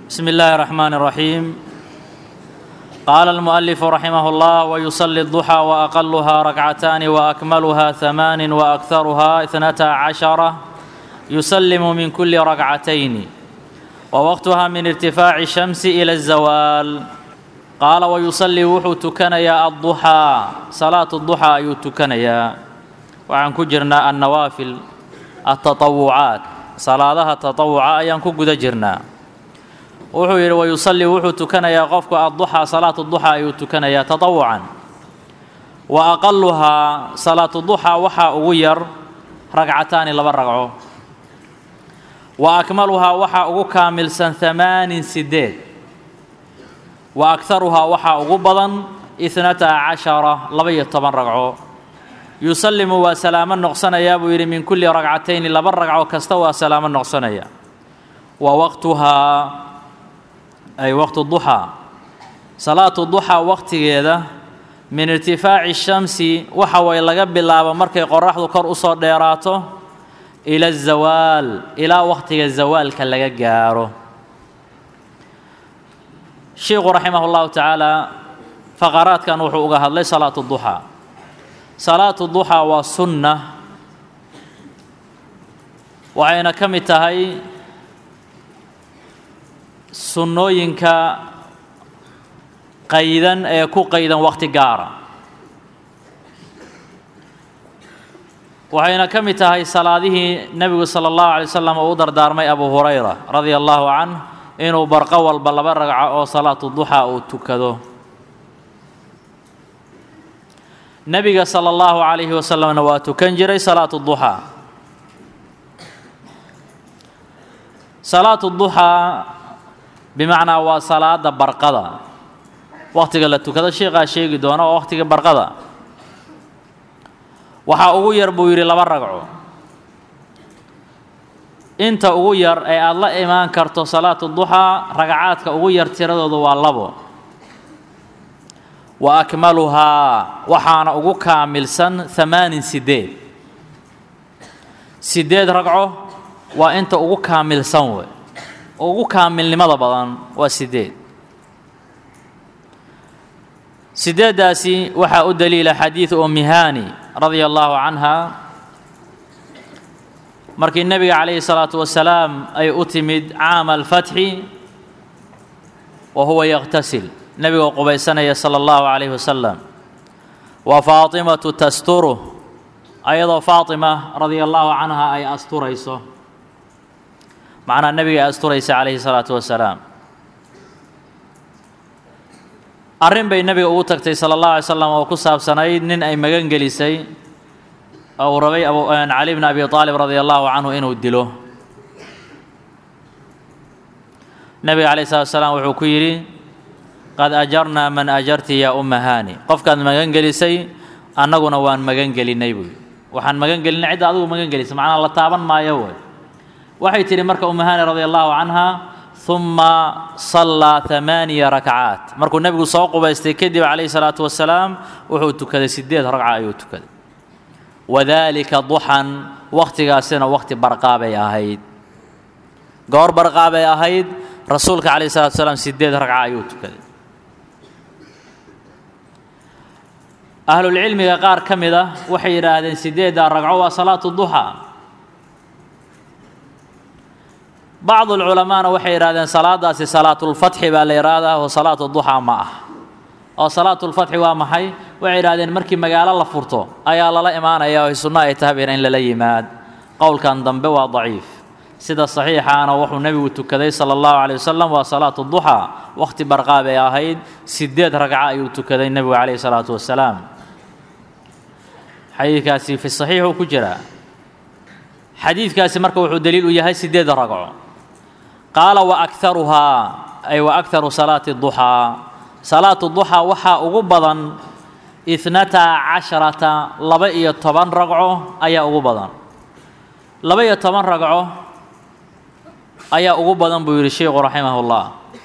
بسم الله الرحمن الرحيم قال المؤلف رحمه الله ويصلي الضحى وأقلها ركعتان وأكملها ثمان وأكثرها اثنتا عشرة يسلم من كل ركعتين ووقتها من ارتفاع الشمس إلى الزوال قال ويصلي وحو تكنيا الضحى صلاة الضحى أي تكنيا وعن كجرنا النوافل التطوعات صلاة التطوع أيان كجد جرنا wuxuu yidhi wayusallii wuxuu tukanayaa qofku adduxaa salaatu duxaa ayuu tukanayaa tatawucan wa aqaluhaa salaatu duxaa waxaa ugu yar ragcataani laba ragco wa akmaluhaa waxaa ugu kaamilsan hamaanin sideed wa akharuhaa waxaa ugu badan ithnata cashara laba-iyo toban ragco yusallimu waa salaamo noqsanayaa buu yidhi min kulli ragcatayni laba ragco kasta waa salaamo noqsanaya wa waqtuhaa ay waqtu duxaa salaatu duxaa waqtigeeda min irtifaaci shamsi waxa way laga bilaabo markay qoraxdu kor usoo dheeraato ila azawaal ilaa waqtiga zawaalka laga gaaro sheikhu raximah llahu tacaala faqaraadkan wuxuu uga hadlay salaatu duxaa salaatu duxaa waa sunna waxayna ka mid tahay sunnooyinka qaydan ee ku qaydan waqti gaara waxayna ka mid tahay salaadihii nebigu sala allahu alay wasalam uu u dardaarmay abu hurayra radia allahu canh inuu barqo walba laba ragco oo salaatu duxaa uu tukado nebiga sala allahu calayhi wasalamna waa tukan jiray salaatu duxaa salaatu duxaa bimacnaa waa salaada barqada waqtiga la tukado sheikhaa sheegi doona oo waqtiga barqada waxaa ugu yar buu yidhi laba ragco inta ugu yar ee aada la imaan karto salaatu duxaa ragcaadka ugu yar tiradoodu waa labo wa akmaluhaa waxaana ugu kaamilsan hamaanin sideed sideed ragco waa inta ugu kaamilsan wey ugu kaamilnimada badan waa sideed sideeddaasi waxaa u daliila xadiidu ummi haani radia allahu canha markii nebiga calayhi salaatu wasalaam ay u timid caama alfatxi wa huwa yaqtasil nebigoo qubaysanaya sala allahu calayhi wasalam wa faatimatu tasturu ayadoo faatima radia allahu canha ay asturayso macnaa nebiga ay asturaysa calayhi salaatu wasalaam arrin bay nebiga ugu tagtay sala allahu alay slam oo ku saabsanayd nin ay magan gelisay oo uu rabay abu cali bni abi aalib radia allahu canhu inuu dilo nebiga calayhi salatu wasalaam wuxuu ku yidhi qad ajarnaa man ajarti yaa umma haani qofkaad magan gelisay annaguna waan magan gelinay buu yidhi waxaan magan gelinay cidda adigu magan gelisay macnaa la taaban maayo wey waxay tidhi marka umahani radia allahu canha uma sallaa amaaniya rakcaat markuu nebigu soo qubaystay kadib calayhi salaatu wasalaam wuxuu tukaday sideed ragca ayuu tukaday wadaalika duxan wakhtigaasina wakhti barqaabay ahayd goor barqaabay ahayd rasuulka calayhi salatu wasalaam sideed ragca ayuu tukaday ahlulcilmiga qaar ka mid ah waxay yidhaahdeen sideeddaa ragco waa salaatu duxaa bacdu alculamaana waxay yidhahdeen salaadaasi salaatulfatxi baa la yidhaahdaa oo salaatu duxaa ma ah oo salaatulfatxi waa maxay waxay yidhahdeen markii magaalo la furto ayaa lala imaanaya oo sunno ay tahayba in lala yimaad qowlkan dambe waa daciif sida saxiixaana wuxuu nebigu tukaday sala allahu calay wasalam waa salaatu duxaa wakhti barqaab ay ahayd sideed ragca ayuu tukaday nebigu calayhi salaatu wasalaam xadiidkaasi fi saxiixuu ku jiraa xadiidkaasi marka wuxuu daliil u yahay sideed ragco qaala wa akharuhaa ay wa akharu salaati duxaa salaatu duxaa waxaa ugu badan ithnata casharata laba iyo toban ragco ayaa ugu badan laba iyo toban ragco ayaa ugu badan buu yidhi sheikhu raximahullah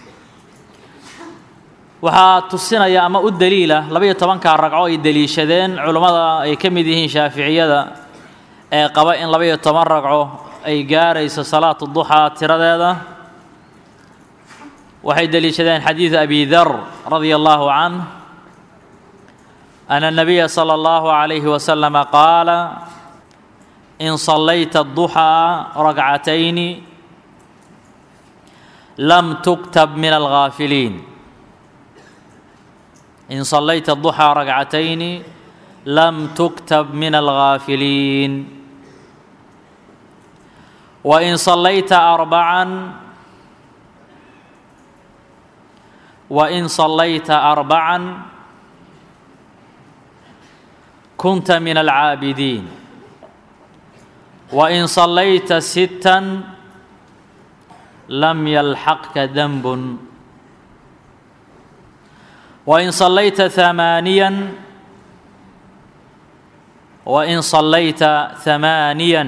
waxaa tusinaya ama u daliila laba-iyo tobankaa ragco ay deliishadeen culummada ay ka mid yihiin shaaficiyada ee qaba in laba-iyo toban ragco ay gaarayso salaatu duxaa tiradeeda waxay deliishadeen xadiidu abi dar radia allahu canh ana الnabiya slى اllahu عalayhi waslama qaala in صalayta الضuxىa rakcatayni lam tuktab min algaafiliin in صalayta الضuxىa rakcatayni lam tuktab min algaafiliin wain صalayta arbacan wain صalayta arbacan kunta min alcaabidiin wain صalayta sittan lam yalxaqka danbun wain صalayta ثamaaniyan wain صalayta ثamaaniyan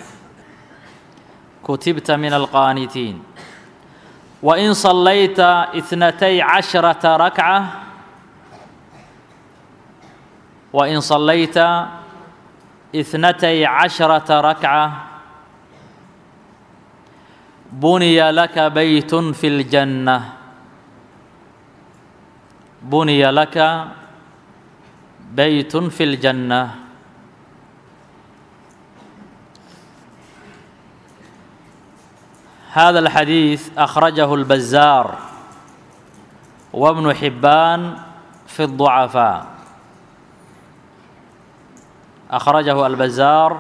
kutibta min alqaanitiin wain صalayta اثنatay caشhرaةa rakcة wain صalayta اثنتي عشرة ركعة بني لك بيت في الجنة بني لك بيت في الجنة هذا الحديث أخرجه البزار وابن حبان في الضعفاء أخرجه البزار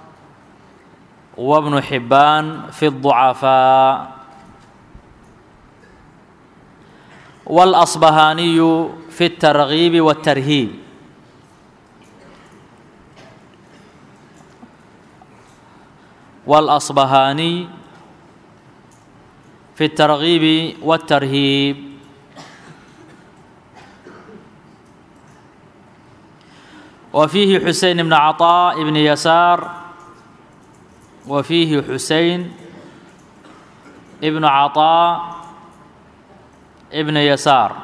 وابن حبان في الضعفاء والأصبهاني في الترغيب والترهيب والأصبهاني في الترغيب والترهيب وفيه حسين بن عطاء بن يسار وفيه حسين ابن عطاء ابن يسار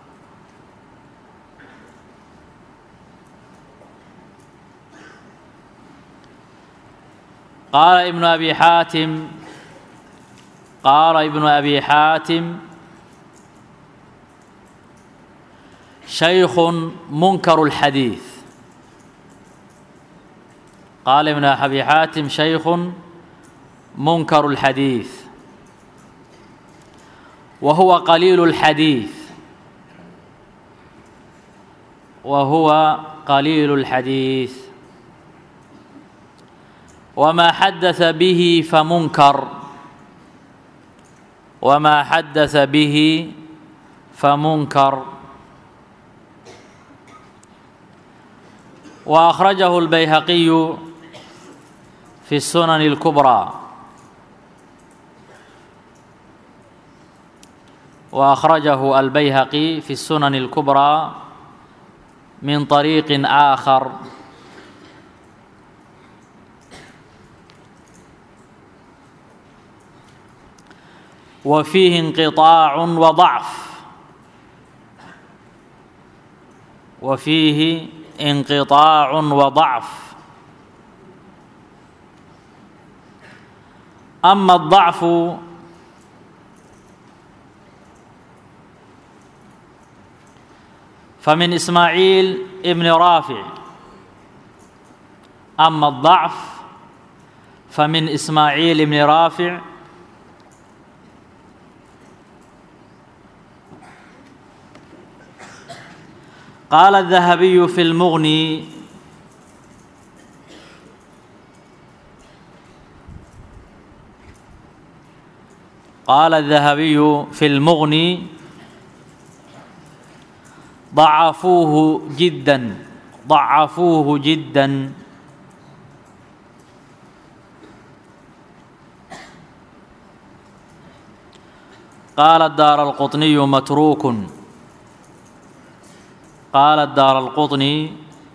قال ابن أبي حاتم قال ابن أبي حاتم شيخ منكر الحديث قال ابن أبي حاتم شيخ منكر الحديث وهو قليل الحديث وهو قليل الحديث وما حدث به فمنكر وما حدث به فمنكر وأخرجه البيهقي في السنن الكبرى وأخرجه البيهقي في السنن الكبرى من طريق آخر وفيه انقطاع وضعف وفيه انقطاع وضعف أما الضعف فمن إسماعيل ابن رافع أما الضعف فمن إسماعيل ابن رافع قال الذهبي في المغني قال الذهبي في المغني ضعفوه جدا ضعفوه جدا قال الدار القطني متروك قال الدار القطني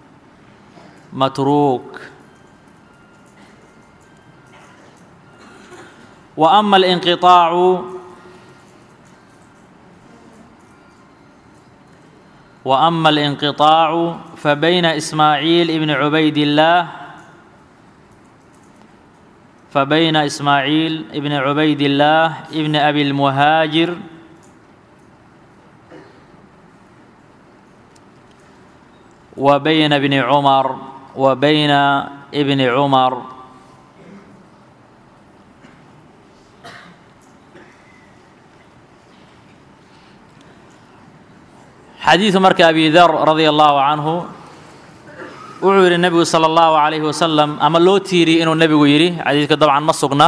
متروك وأما الانقطاع وأما الانقطاع فبين إسماعيل ابن عبيد الله فبين إسماعيل ابن عبيد الله ابن أبي المهاجر wa bayna bni cumar wa bayna bni cumar xadiidu marka abi dar radia allahu canhu wuxuu yidhi nebigu sala allahu calayhi wasalam ama loo tiiriyey inuu nebigu yidhi xadiidka dabcan ma sugna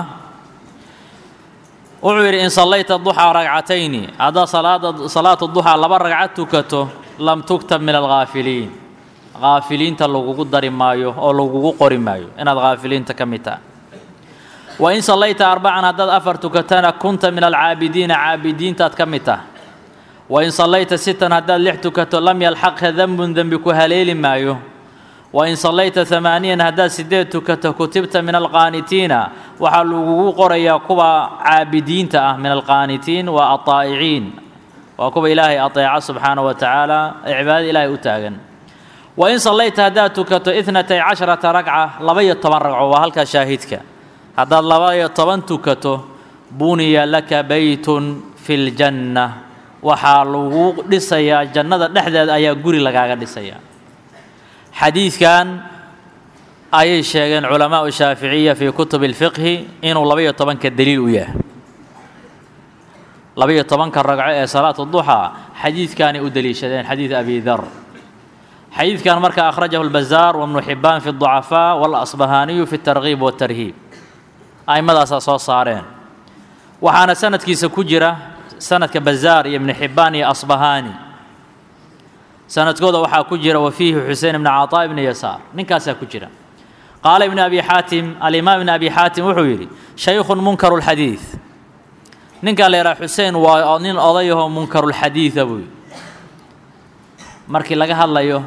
wuxuu yidhi in sallayta duxaa ragcatayni haddaad salaada salaatu duxaa laba ragcad tukato lam tugtab min alghaafiliin haafiliinta lagugu dari maayo oo lagugu qori maayo inaad haafiliinta ka mid taha wa in sallayta arbacan haddaad afar tukatana kunta min alcaabidiina caabidiintaad ka mid taha wa in sallayta sitan haddaad lix tukato lam yalxaqha dembun dembi ku haleeli maayo wa in sallayta hamaaniyan haddaad siddeed tukato kutibta min alqaanitiina waxaa lagugu qorayaa kuwa caabidiinta ah min alqaanitiin waa aطaa'iciin waa kuwa ilaahay aطeeca subxaana wa tacaala ee cibaadada ilaahay u taagan wa in sallayta haddaad tukato itnatay casharata ragca laba-iyo toban ragco waa halkaa shaahidka haddaad laba-iyo toban tukato buniya laka beytun fi ljanna waxaa lagu dhisayaa jannada dhexdeeda ayaa guri lagaaga dhisayaa xadiidkan ayay sheegeen culamaau shaaficiya fii kutubi اlfiqhi inuu laba-iyo tobanka daliil u yahay laba-iyo tobanka ragco ee salaatu duxaa xadiidkaanay u deliishadeen xadiid abi dar xadiidkan marka akhrajahu اlbazaar wabnu xibaan fi الضucafaa walasbahaaniyu fi اtargiib waاtarhiib a'imadaasaa soo saareen waxaana sanadkiisa ku jira sanadka bazaar iyo ibnu xibbaan iyo asbahaani sanadkooda waxaa ku jira wa fiihi xusein ibni caطaa ibni yasaar ninkaasaa ku jira qaala ibnu abi xaatim alimaam ibni abi xaatim wuxuu yidhi shaykhun munkaru lxadiid ninkaa la yidhaha xusein waa nin odayahoo munkarulxadiida buu yidhi markii laga hadlayo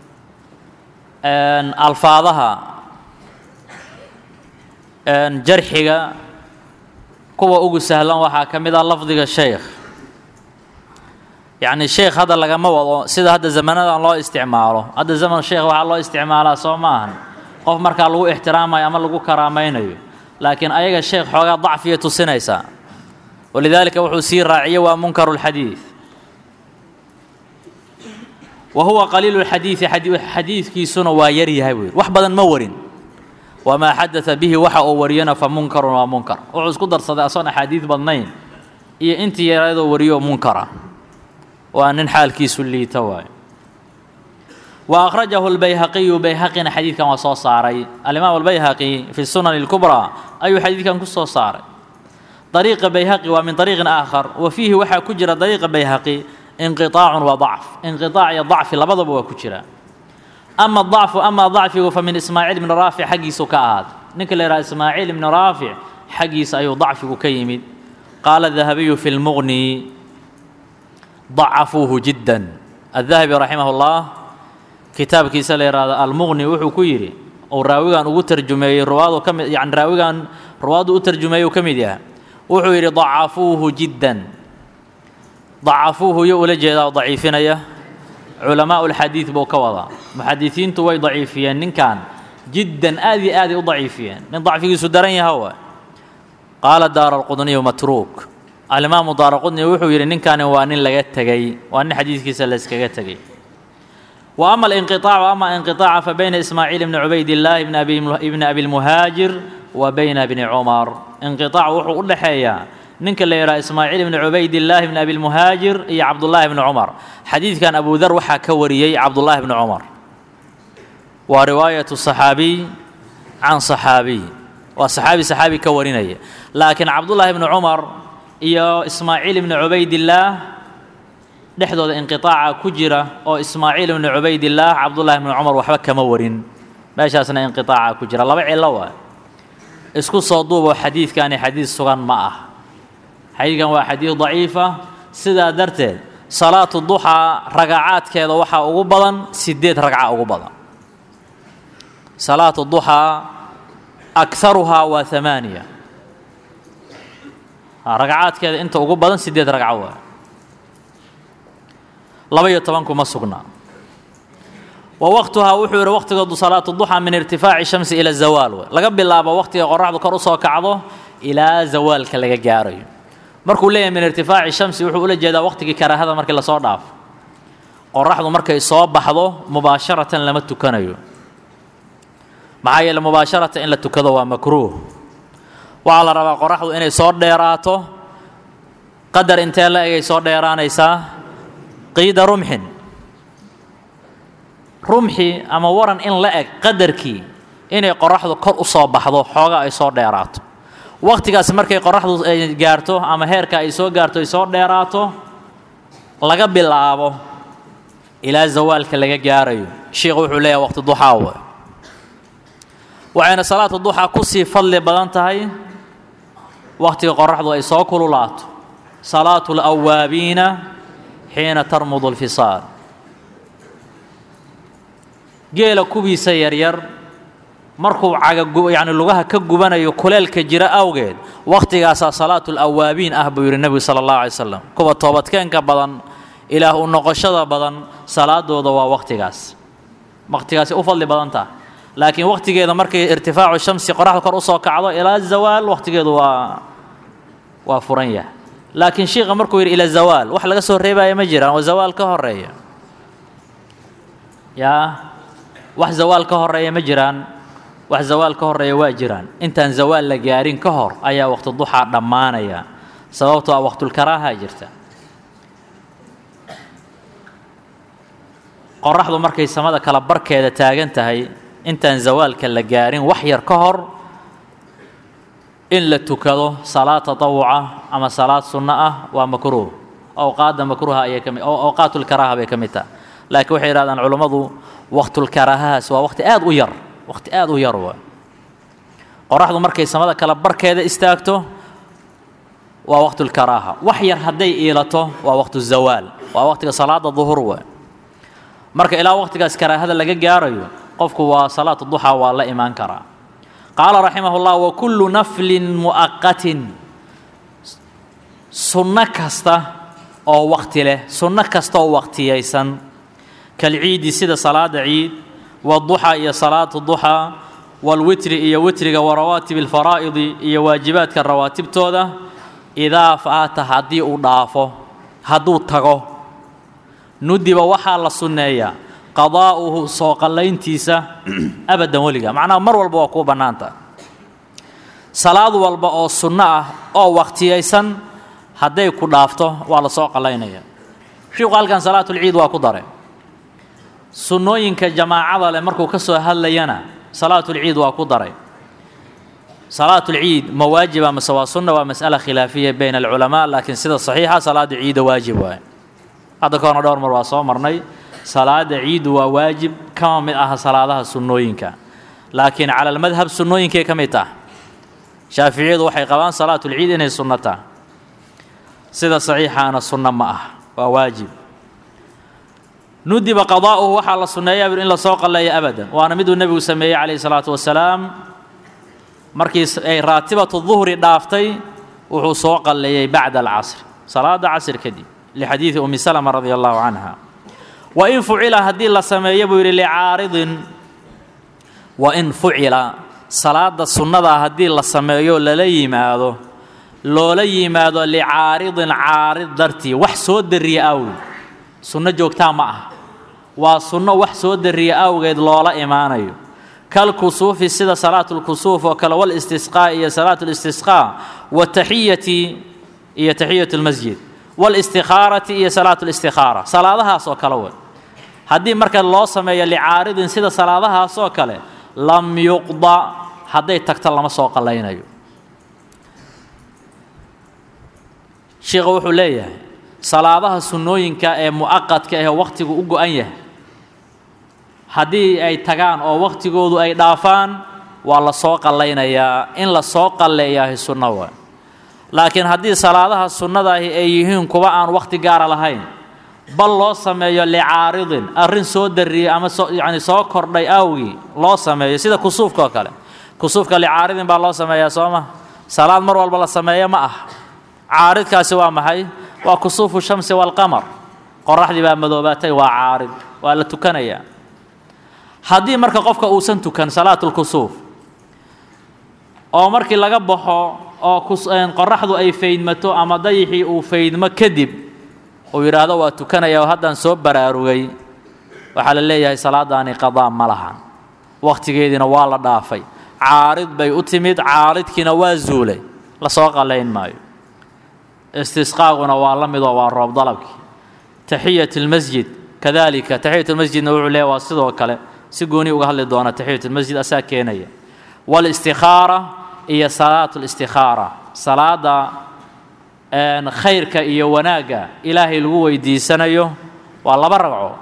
alfaadaha jarxiga kuwa ugu sahlan waxaa ka mid ah lafdiga sheykh yacni sheekh hadda lagama wado sida hadda zamanadan loo isticmaalo hadda zaman sheekh waxaa loo isticmaalaa soo ma ahan qof markaa lagu ixtiraamayo ama lagu karaamaynayo laakiin ayaga sheekh xoogaa dacfiya tusinaysaa walidaalika wuxuu sii raaciyey waa munkaru lxadiid wa huwa qaliilu lxadiidi xadiidkiisuna waa yar yahay buu yidhi wax badan ma warin wamaa xadaa bihi waxa uu wariyana fa munkarun waa munkar wuxuu isku darsaday asoon axaadiid badnayn iyo intii yaradoo wariyo munkara waa nin xaalkiisu liita waayo wa akhrajahu lbayhaqiyu bayhaqina xadiidkan waa soo saaray alimaam albayhaqi fi sunan اlkubraa ayuu xadiidkan ku soo saaray dariiqa bayhaqi waa min dariiqin aakhar wa fiihi waxaa ku jira dariiqa bayhaqi inqiطaacun wa dacf inqiطaac iyo dacfi labadaba waa ku jira ama dacfu ama dacfigu fa min ismaaciil ibni raafic xaggiisu ka ahaad ninka la yidhaha ismaaciil ibni raafic xaggiisa ayuu dacfigu ka yimid qaala dahabiyu fi lmuqni dacafuuhu jiddan adahabi raximah اllah kitaabkiisa la yidhahdo almuqni wuxuu ku yidhi uu raawigan ugu tarjumeeyey ruwaadu ka mid yani raawigan ruwaadu u tarjumeeyey uu ka mid yahay wuxuu yidhi dacafuuhu jiddan dacafuuhu yo ula jeedaa oo daciifinaya culamaa ulxadiid buu ka wadaa muxadisiintu way daciifiyeen ninkan jiddan aad iyo aaday u daciifiyeen nin dacfigiisu daran yaha wa qaala daara alqudniyu matruuk alimaamu daara qudni wuxuu yidhi ninkani waa nin laga tegey waa nin xadiidkiisa layskaga tegey wa ama alinqiطaacu ama inqiطaaca fa bayna ismaaciil ibni cubaydillaahi ibni abilmuhaajir wa bayna bni cumar inqiطaac wuxuu u dhexeeyaa ninka la yidhaha ismaaciil ibni cubaydillaahi ibni abilmuhaajir iyo cabdullaahi bni cumar xadiidkan abu dar waxaa ka wariyey cabdullaahi bni cumar waa riwaayatu صaxaabiy can صaxaabiy waa saxaabi saxaabi ka warinaya laakiin cabdullaahi bni cumar iyo ismaaciil ibni cubaydillaah dhexdooda inqiطaaca ku jira oo ismaaciil ibni cubaydillaah cabdullaahi bni cumar waxba kama warin meeshaasna inqiطaaca ku jira laba cilo waa isku soo duuboo xadiidkani xadiid sugan ma ah xadiidkan waa xadiid daciifa sidaa darteed salaatu duxaa ragacaadkeeda waxaa ugu badan sideed ragca ugu badan salaatu duxaa akaruhaa waa amaaniya ragacaadkeeda inta ugu badan sideed ragco waa laba-iyo tobanku ma sugnaa wa waqtuhaa wuxuu yidhi waqtigoodu salaatu duxaa min irtifaaci shamsi ila zawaal w laga bilaabo waqtiga qoraxdu kor usoo kacdo ilaa zawaalka laga gaarayo markuu leeyahay min irtifaaci shamsi wuxuu ula jeedaa waqtigii karaahada markii lasoo dhaafo qoraxdu markay soo baxdo mubaasharatan lama tukanayo maxaa yeele mubaasharatan in la tukado waa makruuh waxaa la rabaa qoraxdu inay soo dheeraato qadar intee la egay soo dheeraanaysaa qiida rumxin rumxi ama waran in la eg qadarkii inay qoraxdu kor u soo baxdo xoogaa ay soo dheeraato wakhtigaas markay qoraxdu ay gaarto ama heerka ay soo gaarto ay soo dheeraato laga bilaabo ilaa zawaalka laga gaarayo sheikhu wuxuu leeyahay waqti duxaa we waxayna salaatu duxaa kusii fadli badan tahay wakhtiga qoraxdu ay soo kululaato salaatu alawaabiina xiina tarmudu alfisaal geela kubiisa yaryar markuu caga yacni lugaha ka gubanayo kuleelka jira awgeed waktigaasaa salaatu alawaabiin ah buu yidhi nebigu sala allahu alay slam kuwa toobadkeenka badan ilaah u noqoshada badan salaadooda waa wakhtigaas wakhtigaasi u fadli badan taha laakiin wakhtigeeda markay irtifaacu shamsi qoraxda kor usoo kacdo ilaa zawaal wakhtigeedu waa waa furan yahay laakiin shiikha markuu yidhi ila zawaal wax laga soo reebaya ma jiraan oo zawaal ka horeeya yaa wax zawaal ka horeeya ma jiraan wax zawaal ka horeeya waa jiraan intaan zawaal la gaarin ka hor ayaa waqti duxaa dhammaanaya sababtoo ah waqtulkaraaha jirta qoraxdu markay samada kala barkeeda taagan tahay intaan zawaalka la gaarin wax yar ka hor in la tukado salaad tatawuca ama salaad sunno ah waa makruuh awqaadda makruuha ayay kami awqaatulkaraaha bay ka mid taha laakiin waxay yidhahdaan culummadu waqtulkaraahahaas waa waqti aad u yar waqti aad u yar waa qoraxdu markay samada kala barkeeda istaagto waa waqtulkaraaha wax yar hadday iilato waa waqtu zawaal waa waqtiga salaada duhur waa marka ilaa waqtigaas karaahada laga gaarayo qofku waa salaatu duxaa waa la imaan karaa qaala raximah اllah wakullu naflin mu'aqatin sunno kasta oo waqti leh sunno kasta oo waqtiyaysan kalciidi sida salaada ciid waduxa iyo salaatu duxaa walwitri iyo witriga warawaatib alfaraa'idi iyo waajibaadka rawaatibtooda idaa faata haddii uu dhaafo hadduu tago nudiba waxaa la sunneeyaa qadaa'uhu soo qallayntiisa abadan weliga macnaha mar walba waa kuu bannaanta salaad walba oo sunno ah oo waqtiyaysan hadday ku dhaafto waa la soo qallaynaya shiiku halkan salaatulciid waa ku dare sunnooyinka jamaacada leh markuu ka soo hadlayana salaatulciid waa ku daray salaatulciid ma waajiba mase waa sunna waa mas'ala khilaafiya bayna alculamaa laakiin sida saxiixa salaada ciida waajib waaye hadda ka horna dhowr mar waa soo marnay salaada ciidu waa waajib kama mid aha salaadaha sunnooyinka laakiin cala almadhab sunnooyinkay ka mid tah shaaficiyadu waxay qabaan salaatulciid inay sunno tah sida saxiixaana sunno ma ah waa waajib nudiba qadaa'uhu waxaa la sunneeyaa in la soo qalleeyo abadan waana miduu nebigu sameeyey calayhi salaatu wasalaam markii ay raatibatu duhri dhaaftay wuxuu soo qalleeyey bacda alcasr salaada casr kadib lixadiidi umi salama radia allahu canha wain fucila haddii la sameeyo buu yidhi licaaridin wain fucila salaada sunnadaa haddii la sameeyo lala yimaado loola yimaado licaaridin caarid dartii wax soo dariya awgeed sunno joogtaa ma ah waa sunno wax soo dariya awgeed loola imaanayo kalkusuufi sida salaatulkusuuf oo kale walistisqaa iyo salaatulistisqaa wataxiyati iyo taxiyat lmasjid walistikhaarati iyo salaatulistikhaara salaadahaas oo kale wey haddii marka loo sameeyo licaaridin sida salaadahaas oo kale lam yuqda hadday tagto lama soo qallaynayo sheikha wuxuu leeyahay salaadaha sunnooyinka ee mu'aqadka ahee wakhtigu u go-an yahay haddii ay tagaan oo wakhtigoodu ay dhaafaan waa la soo qallaynayaa in la soo qalleeyaahi sunno waa laakiin haddii salaadaha sunnadaahi ay yihiin kuwa aan wakhti gaara lahayn bal loo sameeyo licaaridin arrin soo dariyey ama soo yacni soo kordhay awgii loo sameeyo sida kusuufka oo kale kusuufka licaaridin baa loo sameeyaa soo ma salaad mar walba la sameeyo ma ah caaridkaasi waa maxay waa kusuufu shamsi waalqamar qoraxdii baa madoobaatay waa caarid waa la tukanayaa haddii marka qofka uusan tukan salaatulkusuuf oo markii laga baxo oo qoraxdu ay faydmato ama dayixii uu faydmo kadib uu yidhaahdo waa tukanaya oo haddaan soo baraarugay waxaa la leeyahay salaadaani qadaa ma laha wakhtigeediina waa la dhaafay caarid bay u timid caaridkiina waa zuulay lasoo qalayn maayo istisqaaguna waa la midoo waa roob dalabkii taxiyat lmasjid kadalika taxiyat lmasjidna wuxuu leeyahy waa sidoo kale si gooni uga hadli doona taxiyat lmasjid asaa keenaya walistikhaara iyo salaat listikhaara salaada khayrka iyo wanaagga ilaahay lagu weydiisanayo waa laba ragco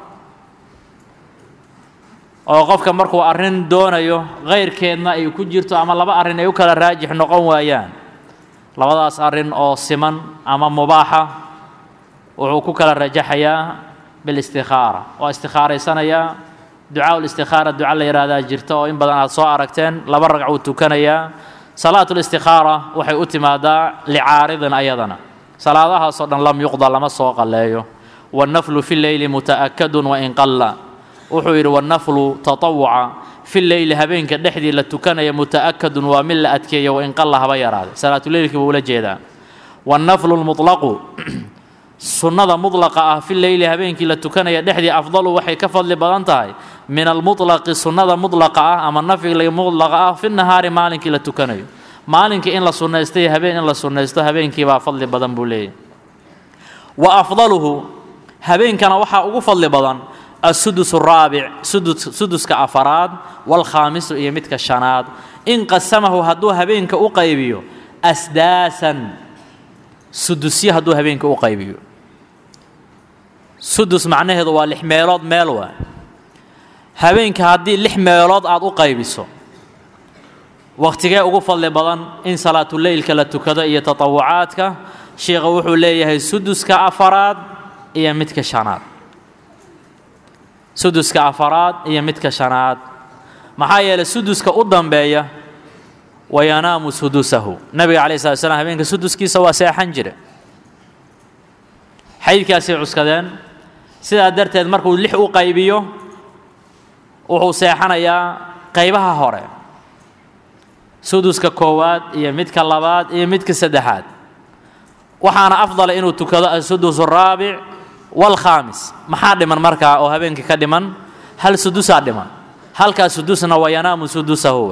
oo qofka markuu arrin doonayo khayrkeedna ay ku jirto ama laba arrin ay u kala raajix noqon waayaan labadaas arrin oo siman ama mubaaxa wuxuu ku kala rajaxayaa bilistikhaara waa istikhaaraysanayaa ducaa listikhaara duca la yidhaahdaa jirta oo in badan aad soo aragteen laba ragcuu tukanayaa salaat listikhaara waxay u timaadaa licaaridin ayadana salaadahaasoo dhan lam yuqda lama soo qalleeyo wannaflu fi leyli muta'akadun wain qalla wuxuu yidhi wannaflu tatawuca fi leyli habeenka dhexdii la tukanaya muta'akadun waa mid la adkeeya wain qalla haba yaraade salaatuleylkii buu ula jeedaa wannaflu lmutlaqu sunnada mudlaqa ah fi leyli habeenkii la tukanaya dhexdii afdalu waxay ka fadli badan tahay min almutlaqi sunnada mudlaqa ah ama nafyiga mudlaqa ah fi nahaari maalinkii la tukanayo maalinkii in la sunnaysto iyo habeen in la sunnaysto habeenkii baa fadli badan buu leeyahy wa afdaluhu habeenkana waxaa ugu fadli badan asudus araabic suduska afaraad waalkhaamisu iyo midka shanaad in qasamahu hadduu habeenka u qaybiyo asdaasan sudusyo hadduu habeenka u qaybiyo sudus macnaheedu waa lix meelood meel waa habeenka haddii lix meelood aad u qaybiso wakhtigee ugu fadli badan in salaatuleylka la tukado iyo tatawucaadka sheikha wuxuu leeyahay suduska afaraad iyo midka shanaad suduska afaraad iyo midka shanaad maxaa yeelay suduska u dambeeya wayanaamu sudusahu nabiga calayi slat slam habeenka suduskiisa waa seexan jire xaydkaasay cuskadeen sidaa darteed markuu lix u qaybiyo wuxuu seexanayaa qaybaha hore suduska koowaad iyo midka labaad iyo midka saddexaad waxaana afdala inuu tukado asudus araabic waalkhaamis maxaa dhiman markaa oo habeenkii ka dhiman hal sudusaa dhiman halkaa sudusna waa yanaamu sudusahu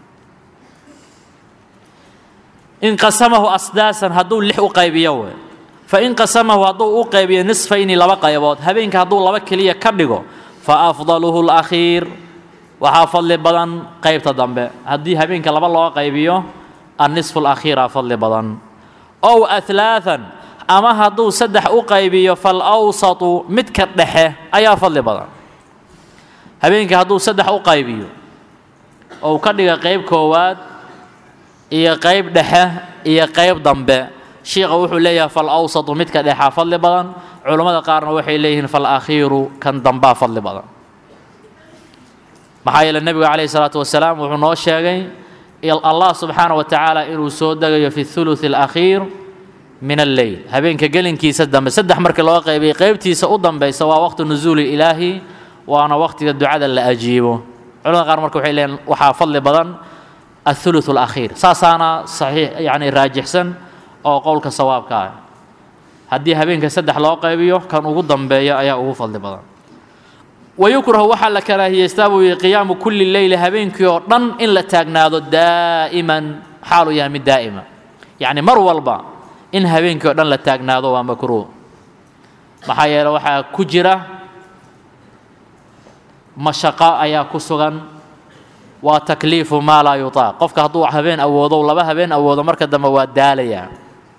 in qasamahu asdaasan hadduu lix u qaybiyo we fa in qasamahu hadduu u qaybiyo nisfayni laba qaybood habeenka hadduu laba keliya ka dhigo fa afdaluhu alakhiir waxaa fadli badan qaybta dambe haddii habeenka laba loo qaybiyo annisfu alakhiira fadli badan ow alaaan ama hadduu saddex u qaybiyo falawsatu midka dhexe ayaa fadli badan habeenka hadduu saddex u qaybiyo ou ka dhiga qayb koowaad iyo qayb dhexe iyo qayb dambe shiikha wuxuu leeyahay falawsatu midka dhexaa fadli badan culammada qaarna waxay leeyihiin falakhiiru kan dambaa fadli badan maxaa yeele nebigu calayhi salaatu wasalaam wuxuu noo sheegay allah subxaana wa tacaala inuu soo degayo fi thuluth alakhiir min alleyl habeenka gelinkiisa dambe saddex markii loo qaybiyay qaybtiisa u dambaysa waa waqti nusuuli ilaahi waana waqtiga ducada la ajiibo culamada qaar marka waxay leeyihin waxaa fadli badan athuluth alakhiir saasaana saxiix yacni raajixsan oo qowlka sawaabka ah haddii habeenka saddex loo qaybiyo kan ugu dambeeya ayaa ugu fadli badan wayukrahu waxaa la karaahiyeystaa buu yihi qiyaamu kulli leyli habeenkii oo dhan in la taagnaado daa'iman xaaluu yahay mid daa'ima yacni mar walba in habeenkii o dhan la taagnaado waa makruuh maxaa yeele waxaa ku jira mashaqo ayaa ku sugan waa takliifu maa laa yutaaq qofka hadduu habeen awoodo laba habeen awoodo marka dambe waa daalayaa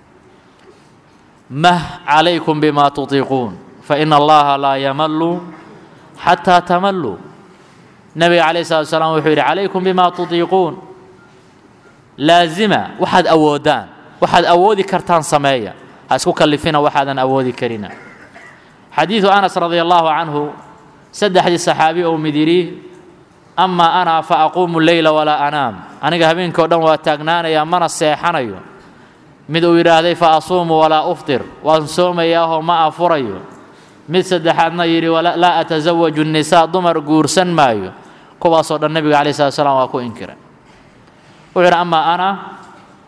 mah calaykum bima tutiiquun faina allaha laa yamallu xataa tamalluu nebiga calayh salatu salaam wuxuu yidhi calaykum bima tutiiquun laazima waxaad awoodaan waxaad awoodi kartaan sameeya ha isku kallifina waxaadan awoodi karina xadiidu anas radia allahu canhu saddexdii saxaabi ou mid yidhi amaa ana fa aquumu leyla walaa anaam aniga habeenkii o dhan waa taagnaanayaa mana seexanayo mid uu yidhaahday fa asuumu walaa uftir waan soomayaahoo ma afurayo mid saddexaadna yidhi laa atasawaju nnisaa dumar guursan maayo kuwaasoo dhan nebiga calayi slat slam waa ku inkiray wuxuu yidhi amaa ana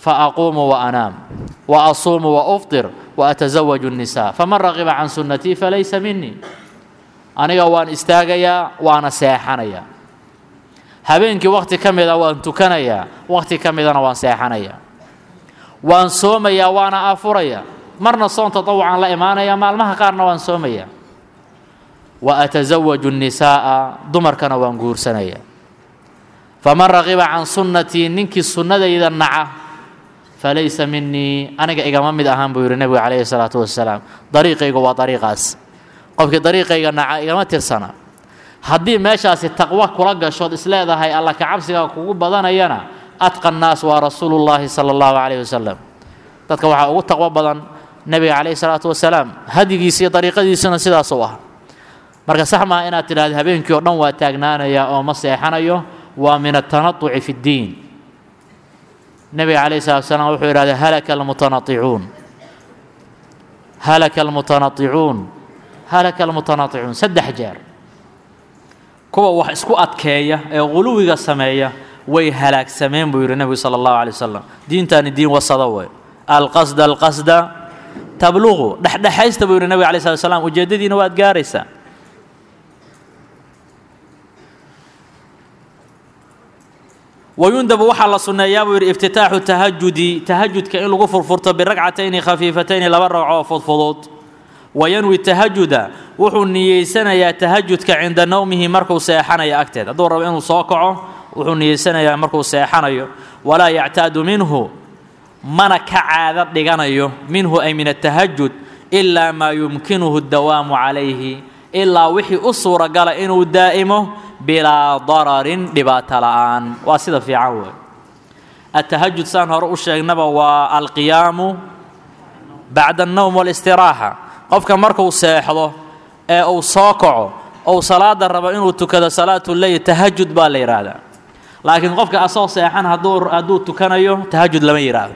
faaquumu waanaam waasuumu waufطir waatazawaju الnisaa faman raqiba can sunnatii falaysa minii aniga waan istaagayaa waana seexanayaa habeenkii wakhti ka mida waan tukanayaa wakhti ka midana waan seexanayaa waan soomayaa waana afurayaa marna soon tatawucan la imaanaya maalmaha qaarna waan soomayaa wa atasawaju الnisaa'a dumarkana waan guursanayaa faman raqiba can sunnatii ninkii sunnadayda naca falaysa minii aniga igama mid ahaan buu yidhi nebigu calayhi salaatu wasalaam dariiqaygu waa dariiqaas qofkii dariiqayga naca igama tirsana haddii meeshaasi taqwo kula gashood isleedahay alla kacabsiga kugu badanayana atqa nnaas waa rasuulu llaahi sala allahu calayhi wasalam dadka waxaa ugu taqwo badan nebiga calayhi salaatu wasalaam hadigiisa iyo dariiqadiisuna sidaasuu ah marka sax maaha inaad tidhahda habeenkii oo dhan waa taagnaanaya oo ma seexanayo waa min atanatuci fi ddiin nebiga calayhi salatu wasalaam wuxuu yidhahda halaka almutanaicuun halaka almutanaicuun halaka almutanaicuun saddex jeer kuwa wax isku adkeeya ee quluwiga sameeya way halaagsameen buu yidhi nebigu sala allahu alay wasalam diintaani diin wasada wey alqasda alqasda tabluqu dhexdhexaysta buu yidhi nebiga alay slat slam ujeeddadiina waad gaaraysaa wayundabu waxaa la sunneeyaa buu yidhi iftitaaxu tahajudi tahajudka in lagu furfurto biragcatayni khafiifatayni laba ragco oo fudfudud wayanwi tahajuda wuxuu niyeysanayaa tahajudka cinda nowmihi markuu seexanayo agteed hadduu rabo inuu soo kaco wuxuu niyeysanayaa markuu seexanayo walaa yactaadu minhu mana ka caado dhiganayo minhu ay min atahajud ilaa maa yumkinuhu dawaamu calayhi ilaa wixii u suuragala inuu daa'imo bilaa dararin dhibaato la'aan waa sida fiican wey atahajud saan hore u sheegnaba waa alqiyaamu bacda annowm walistiraaxa qofka markuu seexdo ee uu soo kaco ou salaada rabo inuu tukado salaatu leyl tahajud baa la yidhaahdaa laakiin qofka asoo seexan hadduu hadduu tukanayo tahajud lama yidhaahdo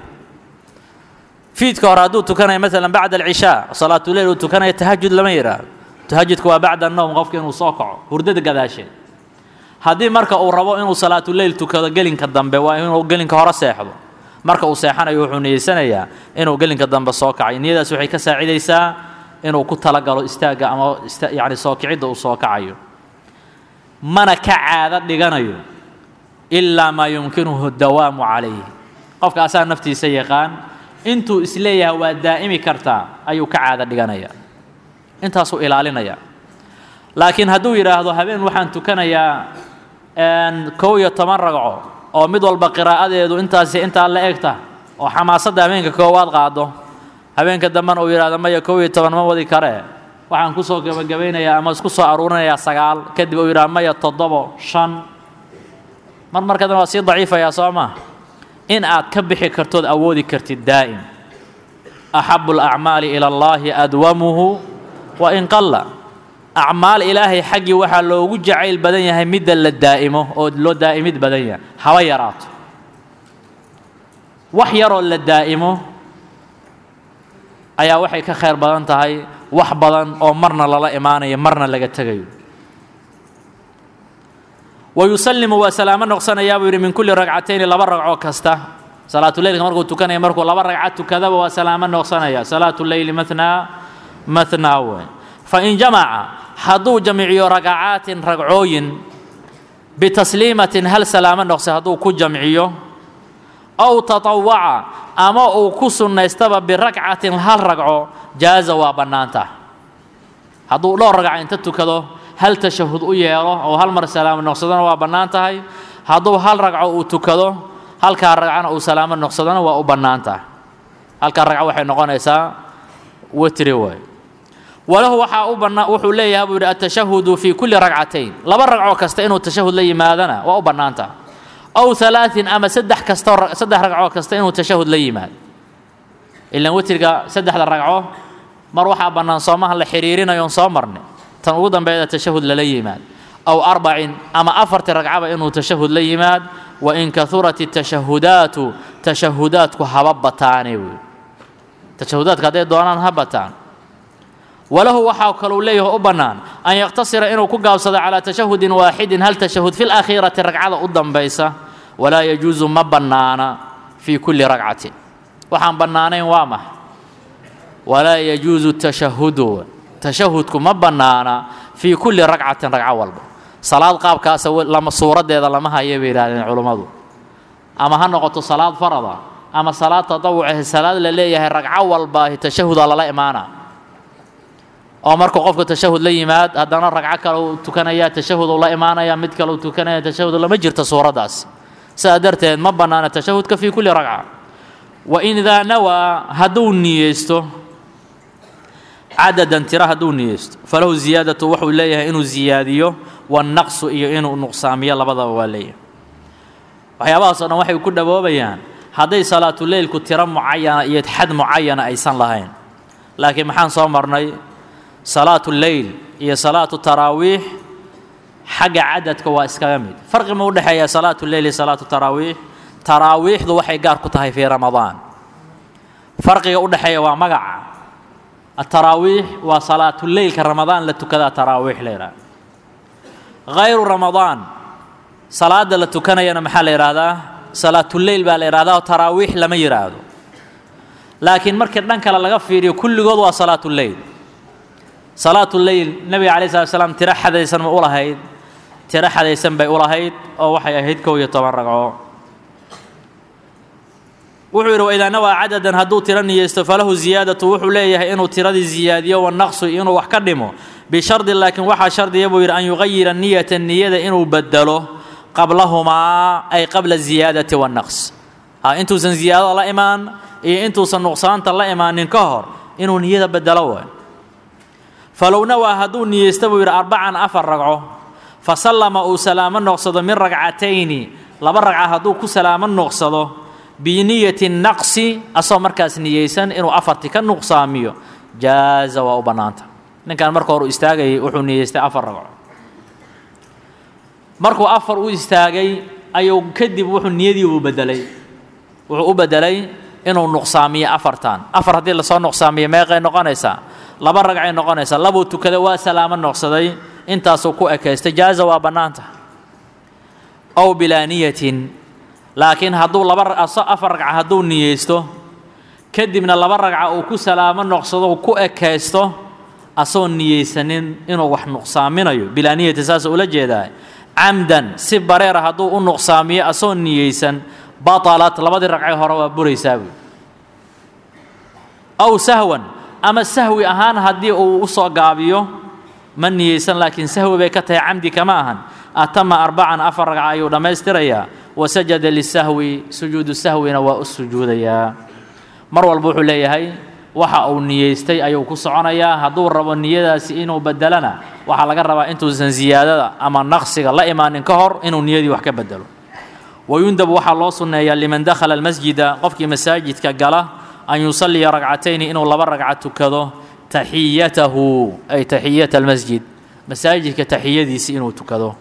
fiidka hore hadduu tukanayo maalan bacda alcishaa salaatuleyl uu tukanayo tahajud lama yidhaahdo tahajudka waa bacda annowm qofka inuu soo kaco hurdada gadaasheed haddii marka uu rabo inuu salaatuleyl tukado gelinka dambe waa inuu gelinka hore seexdo marka uu seexanayo wuxuu niyeysanayaa inuu gelinka dambe soo kacay niyadaas waxay ka saacidaysaa inuu ku talagalo istaagga ama yani soo kicidda uu soo kacayo mana ka caado dhiganayo ilaa maa yumkinuhu dawaamu calayhi qofka asaa naftiisa yaqaan intuu isleeyahay waa daa'imi kartaa ayuu ka caado dhiganaya intaasuu ilaalinaya laakiin hadduu yidhaahdo habeen waxaan tukanayaa kow iyo toban ragco oo mid walba qiraa'adeedu intaasi intaa la egta oo xamaasadda habeenka koowaad qaado habeenka dambena uu yidhahdo maya kow iyo toban ma wadi karee waxaan kusoo gebagabaynayaa ama isku soo aruurinayaa sagaal kadib uu yidhahdo maya toddobo shan mar markadana waa sii daciifayaa soo maa in aad ka bixi kartood awoodi kartid daa'im axabu alacmaali ila allaahi adwamuhu wa in qalla acmaal ilaahay xaggii waxaa loogu jacayl badan yahay midda la daa'imo oo loo daa'imid badan yahay haba yaraato wax yaroo la daa'imo ayaa waxay ka khayr badan tahay wax badan oo marna lala imaanayo marna laga tegayo wa yusallimu waa salaamo noqsanayaa buu yidhi min kulli ragcatayni laba ragco kasta salaatuleylka markuu tukanaya markuu laba ragca tukadaba waa salaamo noqsanaya salaatu leyli mathnaa mathnaa wey fain jamaca hadduu jamciyo ragacaatin ragcooyin bitasliimatin hal salaamo noqse hadduu ku jamciyo ow tatawaca ama uu ku sunnaystaba birakcatin hal ragco jaaza waa bannaanta hadduu dhowr ragca inta tukado hal tashahud u yeelo oo hal mar salaamo noqsadona waa bannaan tahay hadduu hal ragco uu tukado halkaa ragcana uu salaamo noqsadona waa u bannaan tahay halkaa ragco waxay noqonaysaa witri waay walahu waxaa u bannaa wuxuu leeyahay buu yidhi atashahudu fii kulli ragcatayn laba ragcoo kasta inuu tashahud la yimaadana waa u bannaanta ow halaain ama saddex kastoo saddex ragcoo kasta inuu tashahud la yimaado ilaan witriga saddexda ragco mar waxaa bannaan soomaha la xiriirinayoon soo marnay tan ugu dambeeda tashahud lala yimaad ow arbacin ama afartii ragcaba inuu tashahud la yimaad wa in kahurat tashahudaatu tashahudaadku haba bataane wey tashahudaadka hadday doonaan ha bataan walahu waxaa kaluu leeyaho u bannaan an yaqtasira inuu ku gaabsado calaa tashahudin waaxidin hal tashahud fi lakhiirati ragcada u dambaysa walaa yajuusu ma bannaana fii kulli ragcatin waxaan bannaanayn waa max walaa yajuusu tashahudu tashahudku ma bannaana fii kulli ragcatin ragco walba salaad qaabkaasa lama suuraddeeda lama haya bay yidhahdeen culummadu ama ha noqoto salaad farada ama salaad tatawucahe salaad la leeyahay ragco walbaahi tashahudaa lala imaana oo markuu qofku tashahud la yimaad haddana ragco kale uu tukanaya tashahud uu la imaanaya mid kale uu tukanaya tashahud lama jirto suuraddaas sidaa darteed ma bannaana tashahudka fii kulli ragca wa in idaa nawaa hadduu niyeysto cadadan tira hadduu niyeysto falahu ziyaadatu wuxuu leeyahay inuu ziyaadiyo wanaqsu iyo inuu nuqsaamiyo labadaba waa leeyahay waxyaabahaas o dhan waxay ku dhawoobayaan hadday salaatuleylku tiro mucayana iyo xad mucayana aysan lahayn laakiin maxaan soo marnay salaatu leyl iyo salaatu taraawiix xagga cadadka waa iskaga mid farqi ma u dhexeeya salaatu leyl iyo salaatu taraawiix taraawiixdu waxay gaar ku tahay fii ramadaan farqiga u dhexeeya waa magaca ataraawiix waa salaatuleylka ramadaan la tukadaa taraawiix la yidhaha hayru ramadaan salaada la tukanayana maxaa la yidhaahdaa salaatuleyl baa la yidhahdaa oo taraawiix lama yidhaahdo laakiin markii dhan kale laga fiiriyo kulligood waa salaatuleyl salaatuleyl nebiga calayi slat slam tiro xadaysan ma u lahayd tiro xadaysan bay u lahayd oo waxay ahayd kow iyo toban ragco wuxuu yidhi waidaa nawaa cadadan hadduu tiro niyeysto falahu ziyaadatu wuxuu leeyahay inuu tiradii ziyaadiyo wanaqsu inuu wax ka dhimo bishardi laakiin waxaa shardiya buu yidhi an yugayira niyata niyada inuu bedelo qablahumaa ay qabla ziyaadati wannaqs intuusan ziyaadada la imaan iyo intuusan nuqsaanta la imaanin ka hor inuu niyada bedelo waay falow nawaa hadduu niyeysta buu yidhi arbacan afar ragco fa sallama uu salaamo noqsado min ragcatayni laba ragca hadduu ku salaamo noqsado biniyati naqsi asagoo markaas niyeysan inuu afarti ka nuqsaamiyo jaaza waa u bannaanta ninkan marka hore u istaagayay wuxuu niyeystay afar ragco markuu afar u istaagay ayuu kadib wuxuu niyadii u bedelay wuxuu u bedelay inuu nuqsaamiyo afartan afar haddii lasoo nuqsaamiyo meeqay noqonaysaa laba ragcay noqonaysaa labuu tukaday waa salaamo noqsaday intaasuu ku ekaystay jaaza waa bannaanta ow bilaa niyatin laakiin hadduu laba afar ragca hadduu niyeysto kadibna laba ragca uu ku salaamo noqsado ku ekaysto asagoo niyeysanin inuu wax nuqsaaminayo bilaa niyati saas ula jeedaa camdan si bareera hadduu u nuqsaamiyo asagoo niyeysan batalat labadii ragcay hore waa buraysaa buy aw sahwan ama sahwi ahaan haddii uu u soo gaabiyo ma niyeysan laakiin sahwi bay ka tahay camdi kama ahan atama arbacan afar ragca ayuu dhammaystirayaa wasajada lisahwi sujuudu sahwina waa u sujuudayaa mar walba wuxuu leeyahay waxa uu niyeystay ayuu ku soconayaa hadduu rabo niyadaasi inuu bedelana waxaa laga rabaa intuusan ziyaadada ama naqsiga la imaanin ka hor inuu niyadii wax ka bedelo wayundabu waxaa loo sunneeyaa liman dakhala almasjida qofkii masaajidka gala an yusalliya ragcatayni inuu laba ragca tukado taxiyatahu ay taxiyata almasjid masaajidka taxiyadiisi inuu tukado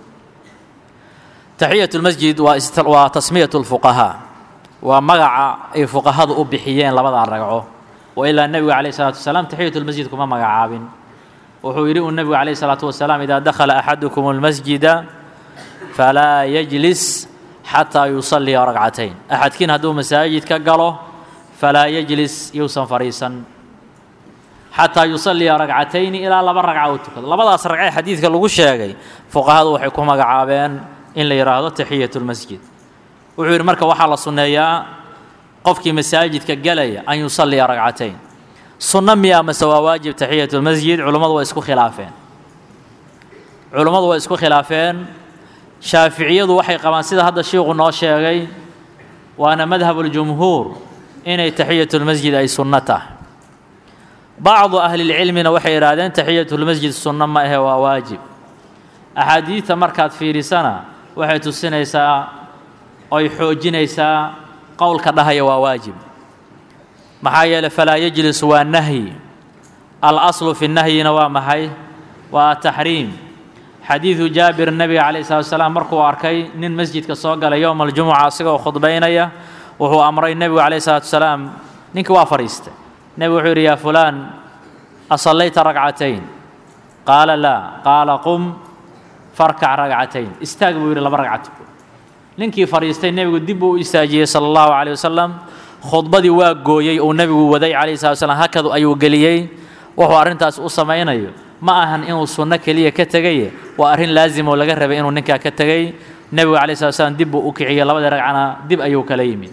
taxiyat lmasjid waa tasmiyat lfuqahaa waa magaca ay fuqahadu u bixiyeen labadaa ragco wa ilaa nebigu calayh isalaatu wasalaam taxiyat lmasjid kuma magacaabin wuxuu yidhi uu nebigu calayh isalaatu wasalaam idaa dakhala axadukum almasjida falaa yajlis xataa yusalliya ragcatayn axadkiin hadduu masaajidka galo falaa yajlis yuusan fadhiisan xataa yusalliya ragcatayni ilaa laba ragca uu tukado labadaas ragcee xadiidka lagu sheegay fuqahadu waxay ku magacaabeen in la yidhaahdo taxiyat lmasjid wuxuu yidhi marka waxaa la sunneeyaa qofkii masaajidka gelaya an yusalliya ragcatayn sunno miya mase waa waajib taxiyat lmasjid culummadu waa isku khilaafeen culummadu waa isku khilaafeen shaaficiyadu waxay qabaan sida hadda shiiku noo sheegay waana madhabuljumhuur inay taxiyatulmasjid ay sunno tahay bacdu ahlilcilmina waxay yidhaahdeen taxiyatulmasjid sunno ma ahe waa waajib axaadiidta markaad fiirisana waxay tusinaysaa oy xoojinaysaa qowlka dhahaya waa waajib maxaa yeeley falaa yajlis waa nahyi al aslu fi nahyina waa maxay waa taxriim xadiidu jaabir nebiga calayh salatu wasalaam markuu arkay nin masjidka soo galay yowma aljumuca asigoo khudbaynaya wuxuu amray nebigu calayh salatu wasalaam ninkii waa fadhiistay nebigu wuxuu yidhi yaa fulaan asallayta ragcatayn qaala laa qaala qum farkac ragcatayn istaag buu yidhi laba ragca tuko ninkii fadhiistay nebigu dib uu u istaajiyey sala allahu calayh wasalam khudbadii waa gooyey uu nebigu waday calayhi salatu wasalaam hakadu ayuu geliyey wuxuu arrintaas u samaynayo ma ahan inuu sunno keliya ka tegaye waa arrin laazim oo laga rabay inuu ninkaa ka tegay nebigu calayhi salatu wasalaam dib buu u kiciyey labadii ragcana dib ayuu kala yimid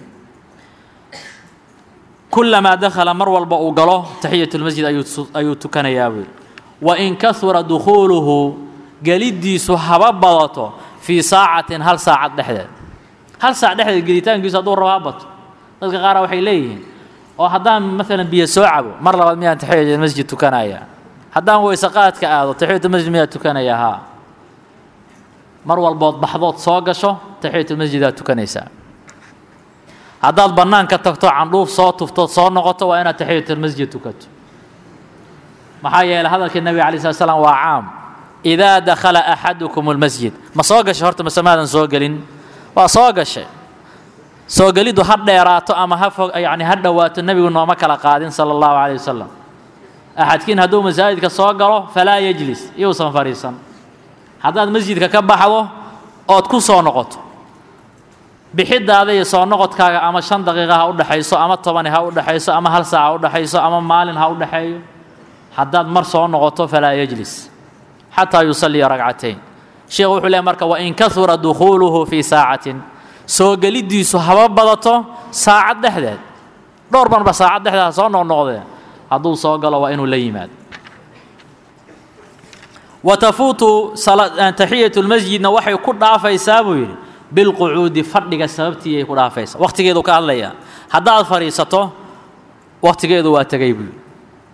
kulamaa dakhala mar walba uu galo taxiyatulmasjid ayuu tukanayaa buu wain kahura dukhuuluhu geliddiisu haba badato fii saacatin hal saacad dhexdeed hal saac dhexdeed gelitaankiisu hadduu rabo ha bato dadka qaara waxay leeyihiin oo haddaan maalan biyo soo cabo mar labaad miyaan taxiyatulmasjid tukanaya haddaan weyse qaadka aado taxiyatulmasjid miyaa tukanaya haa mar walbood baxdood soo gasho taxiyatulmasjidaad tukanaysaa haddaad bannaanka tagto candhuuf soo tuftood soo noqoto waa inaad taxiyatulmasjid tukato maxaa yeeley hadalkii nebiga alay slat slam waa caam idaa dakhala axadukum اlmasjid ma soo gashay horta mase maadan soo gelin waa soo gashay soo geliddu ha dheeraato ama ha fog yani ha dhowaato nebigu nooma kala qaadin sala allahu calayh wasalam axadkiin hadduu masaajidka soo galo falaa yejlis iyousan fadhiisan haddaad masjidka ka baxdo ood ku soo noqoto bixidaada iyo soo noqodkaaga ama shan daqiiqa ha u dhexayso ama tobani ha u dhexayso ama hal saac ha u dhexayso ama maalin ha u dhexeeyo haddaad mar soo noqoto falaa yejlis xataa yusalliya ragcatayn sheekhu wuxuu leey marka wain kahura dukhuuluhu fii saacatin soo geliddiisu haba badato saacad dhexdeed dhowr marba saacad dhexdeed ha soo noqnoqdee hadduu soo galo waa inuu la yimaado wa tafuutu taxiyatu lmasjidna waxay ku dhaafaysaa buu yidhi bilqucuudi fadhiga sababtiiyay ku dhaafaysaa wakhtigeedu ka hadlaya haddaad fadhiisato wakhtigeedu waa tegay buu yidhi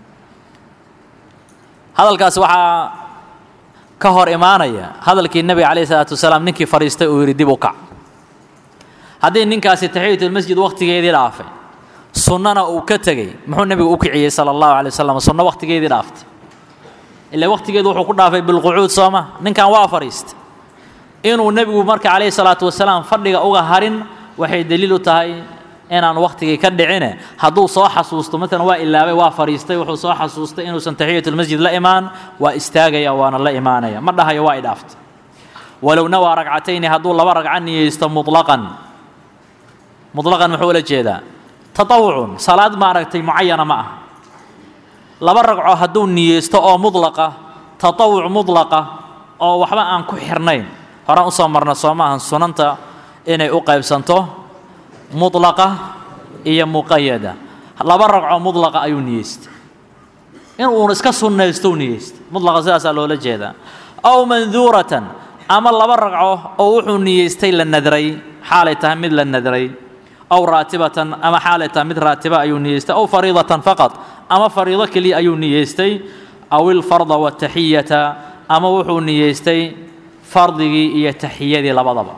hadalkaas waxaa ka hor imaanaya hadalkii nebiga calayhi salaatu wasalaam ninkii fadhiistay uu yidhi dib u kac haddii ninkaasi taxiyatulmasjid wakhtigeedii dhaafay sunnana uu ka tegey muxuu nebigu u kiciyey sala allahu alay wasalam sunno wakhtigeedii dhaaftay ilaa wakhtigeedu wuxuu ku dhaafay bilqucuud sooma ninkan waa fadhiistay inuu nebigu marka calayhi salaatu wasalaam fadhiga uga harin waxay daliil u tahay inaan wakhtigii ka dhicine hadduu soo xasuusto maalan waa ilaabay waa fadhiistay wuxuu soo xasuustay inuusan taxiyatulmasjid la imaan waa istaagaya waana la imaanaya ma dhahayo waa idhaaftay walow nawaa ragcatayni hadduu laba ragco niyeysto mutlaqan mutlaqan muxuu ula jeedaa tatawucun salaad maaragtay mucayana ma ah laba ragco hadduu niyeysto oo mudlaqa tatawuc mudlaqa oo waxba aan ku xirnayn horaan usoo marna soo maahan sunanta inay u qaybsanto mudlaqa iyo muqayada laba ragco mudlaqa ayuu niyeystay in uuna iska sunnaysto u niyeystay mudlaqa sidaasaa loola jeedaa aw manduuratan ama laba ragco oo wuxuu niyeystay la nadray xaalay tahay mid la nadray aw raatibatan ama xaalay tahay mid raatiba ayuu niyeystay aw fariidatan faqad ama fariido keliya ayuu niyeystay aw ilfarda wataxiyata ama wuxuu niyeystay fardigii iyo taxiyadii labadaba